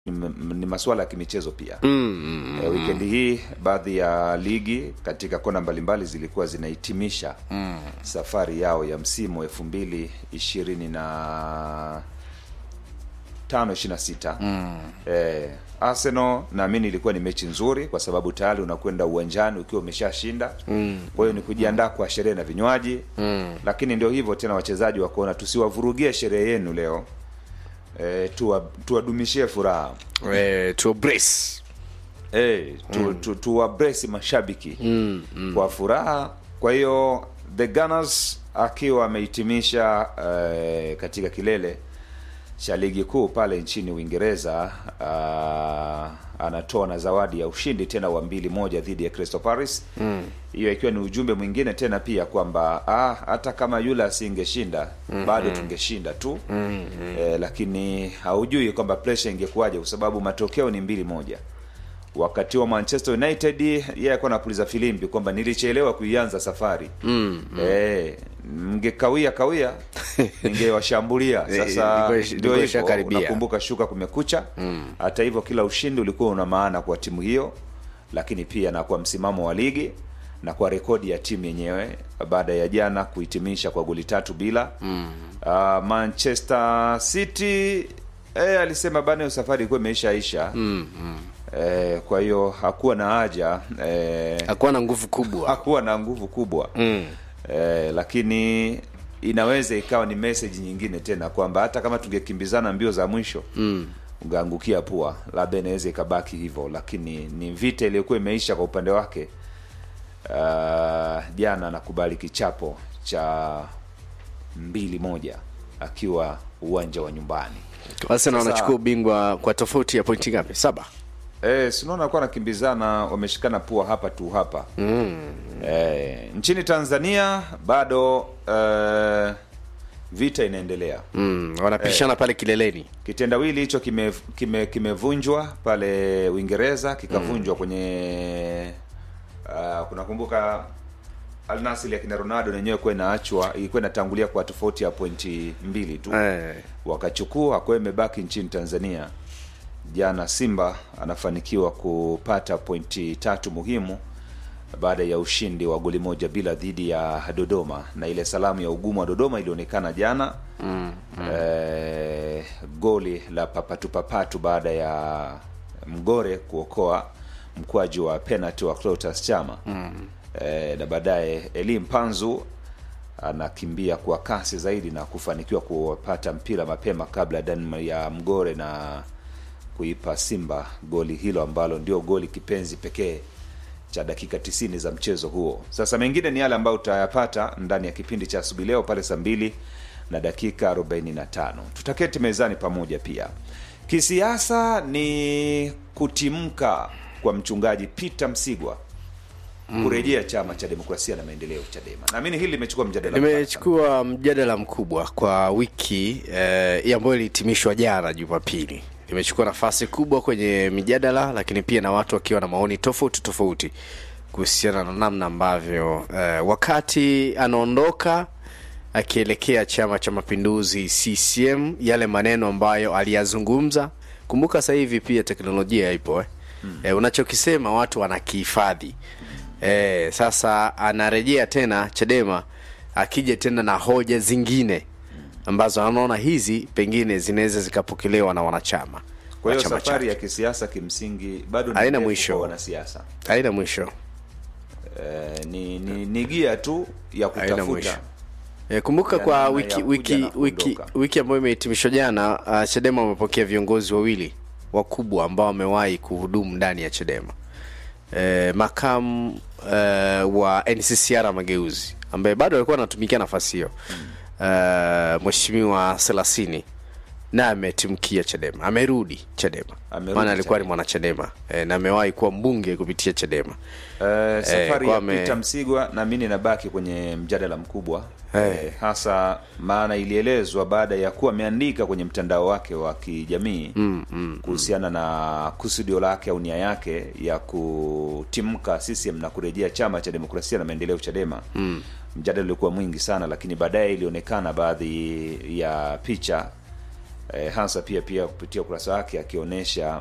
ni, m- ni masuala ya kimichezo pia mm, mm, e, wikendi hii baadhi ya ligi katika kona mbalimbali zilikuwa zinahitimisha mm. safari yao ya msimu elfu mbili ishirini na tano ishiri na sita Mm. eh, arsenal naamini ilikuwa ni mechi nzuri kwa sababu tayari unakwenda uwanjani ukiwa umeshashinda Mm. kwa hiyo ni kujiandaa kwa sherehe na vinywaji Mm. lakini ndio hivyo tena wachezaji wakaona tusiwavurugie sherehe yenu leo e, tuwa, tuwadumishie furaha Eh, to brace e, tu, mm. tu, tuwabresi mashabiki mm, mm. kwa furaha kwa hiyo the Gunners akiwa amehitimisha eh, katika kilele cha ligi kuu pale nchini uingereza uh, anatoa na zawadi ya ushindi tena wa mbili moja dhidi ya crystal paris hiyo mm. ikiwa ni ujumbe mwingine tena pia kwamba ah, hata kama yule asingeshinda mm-hmm. bado tungeshinda tu mm-hmm. eh, lakini haujui kwamba presha ingekuwaje kwa sababu matokeo ni mbili moja wakati wa manchester united yeye alikuwa anapuliza filimbi kwamba nilichelewa kuianza safari Mm, mm. Eh, mngekawia kawia ningewashambulia Eh, sasa ilikuwa- ndio ilikuwa hivyo ishakaribia. unakumbuka shuka kumekucha hata hivyo kila ushindi ulikuwa una maana kwa timu hiyo lakini pia na kwa msimamo wa ligi na kwa rekodi ya timu yenyewe baada ya jana kuhitimisha kwa goli tatu bila mm. uh, manchester city eh, alisema bana hiyo safari ilikuwa imeishaisha Mm, mm. eh, kwa hiyo hakuwa na haja eh, hakuwa na nguvu kubwa hakuwa na nguvu kubwa mm. eh, lakini inaweza ikawa ni message nyingine tena kwamba hata kama tungekimbizana mbio za mwisho Mm. ungeangukia pua labda inaweza ikabaki hivyo lakini ni vita iliyokuwa imeisha kwa upande wake uh, jana anakubali kichapo cha mbili moja akiwa uwanja wa nyumbani Arsenal Sasa- wanachukua ubingwa kwa tofauti ya pointi ngapi saba E, sinaona alikuwa anakimbizana wameshikana pua hapa tu hapa mm. e, nchini tanzania bado e, vita inaendelea Mm. wanapishana pale kileleni kitendawili hicho kimevunjwa kime, kimevunjwa pale uingereza kikavunjwa kwenye uh, kunakumbuka alnasili ya kina ronaldo nenyewe kuwa inaachwa ilikuwa inatangulia kwa tofauti ya pointi mbili tu eh. wakachukua kwa hiyo imebaki nchini tanzania jana simba anafanikiwa kupata pointi tatu muhimu baada ya ushindi wa goli moja bila dhidi ya dodoma na ile salamu ya ugumu wa dodoma ilionekana jana mm, mm. Eh, goli la papatu papatu baada ya mgore kuokoa mkwaju wa penalty wa clotus chama mm. eh, na baadaye elim panzu anakimbia kwa kasi zaidi na kufanikiwa kupata mpira mapema kabla dan ya mgore na kuipa simba goli hilo ambalo ndio goli kipenzi pekee cha dakika 90 za mchezo huo sasa mengine ni yale ambayo utayapata ndani ya kipindi cha asubuhi leo pale saa mbili na dakika 45 tutaketi mezani pamoja pia kisiasa ni kutimka kwa mchungaji peter msigwa kurejea chama cha demokrasia na maendeleo chadema naamini hili limechukua mjadala mpana sana. limechukua mjadala mkubwa kwa wiki eh, ambayo ilihitimishwa jana jumapili limechukua nafasi kubwa kwenye mijadala lakini pia na watu wakiwa na maoni tofauti tofauti kuhusiana na namna ambavyo eh, wakati anaondoka akielekea chama cha mapinduzi ccm yale maneno ambayo aliyazungumza kumbuka sasa hivi pia teknolojia ipo eh? hmm. eh, unachokisema watu wanakihifadhi eh, sasa anarejea tena chadema akija tena na hoja zingine ambazo anaona hizi pengine zinaweza zikapokelewa na wanachama kwa wa hiyo chama safari chake. ya kisiasa kimsingi bado ni Haina ndefu mwisho. kwa wanasiasa haina mwisho eh, ni, ni, ni gia tu ya haina mwisho kutafuta E, kumbuka Ya kwa namna wiki ya kuja wiki na wiki kuondoka. wiki ambayo imehitimishwa jana uh, chadema wamepokea viongozi wawili wakubwa ambao wamewahi kuhudumu ndani ya chadema e, makamu uh, wa nccr mageuzi ambaye bado alikuwa anatumikia nafasi hiyo uh, mweshimiwa selasini na ametimkia chadema amerudi chadema Amerudi maana alikuwa ni Chadema. mwanachadema e, na amewahi kuwa mbunge kupitia chadema Eh, safari kwa ya me- Peter Msigwa naamini inabaki kwenye mjadala mkubwa Eh. eh, hasa maana ilielezwa baada ya kuwa ameandika kwenye mtandao wake wa kijamii mm, mm, kuhusiana na kusudio lake au nia yake ya kutimka CCM na kurejea chama cha demokrasia na maendeleo Chadema mm. Mjadala ulikuwa mwingi sana, lakini baadaye ilionekana baadhi ya picha e, Hansa pia pia kupitia ukurasa wake akionyesha